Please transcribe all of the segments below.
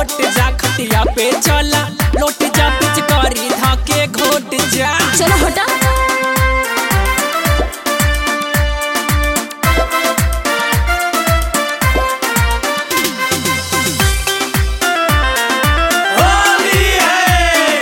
घोट जा खटिया पे चला लोट जा पिचकारी धाके घोट जा चलो हटा होली है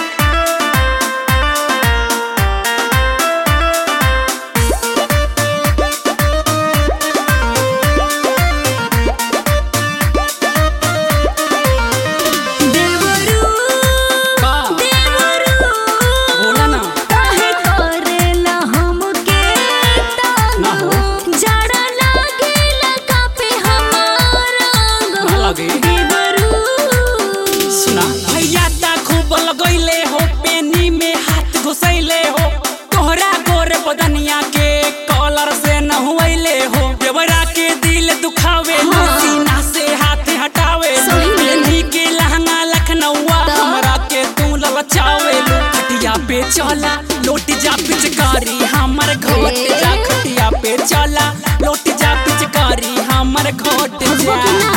देवरू का देवरू बोला ना काहे करेला हमके ना हो। तंग जाड़ा लागेला कापे हमारा अंग ना लागे। देवरू सुना भैया ता खूब लगैले हो पेनी में हाथ घुसैले हो तोहरा गोर बदनिया के कॉलर से न हुएले हो देवरा के दिल दुखावे लो हाँ। सीना से हाथ हटावे लो सही में। पेनी के लहंगा लखनऊआ ता। हमरा के तू ललचावे लो खटिया पे चला लोट जा पिचकारी हमर घोट ए। जा खटिया पे चला लोट जा पिचकारी हमर घोट भगवा जा की ना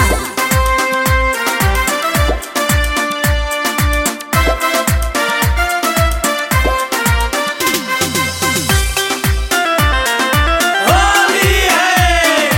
होली है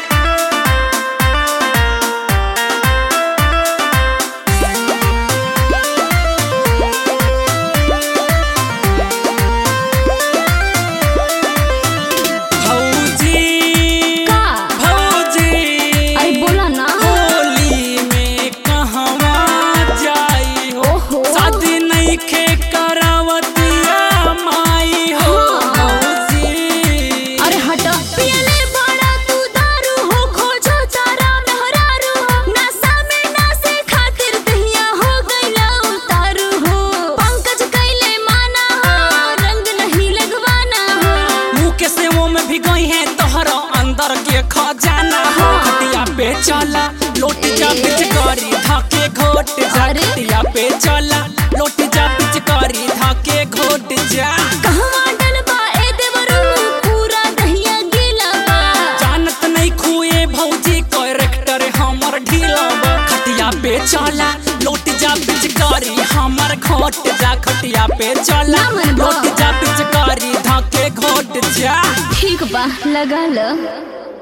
भौजी का भौजी अरे बोला ना होली में कहवा जाई हो ओहो। शादी नहीं खे करावतिया माई हो हाँ। भौजी अरे हट पियले बड़ा तू दारू हो खोजो तारा मेहरारू हो नशा में नासे खातिर दहिया हो गईला उतारू हो पंकज कैले माना हो रंग नहीं लगवाना हो मुँह के सेवों में भी गई है तोहरा अंदर के खजाना हो हाँ। खटिया पे चला लोट जा पिचकारी धाके घोट जा अरे। खटिया पे चला लोट जा पिचकारी धाके घोट जा कहवा डलबा ए देवरू पूरा दहिया गीला बा जानत नहीं खुए भौजी कैरेक्टर हमर ढीला बा। खटिया पे चला लोट जा पिचकारी हमर घोट जा खटिया पे चला ना मन बा। लोट जा पिचकारी धाके घोट जा ठीक बा लगा लो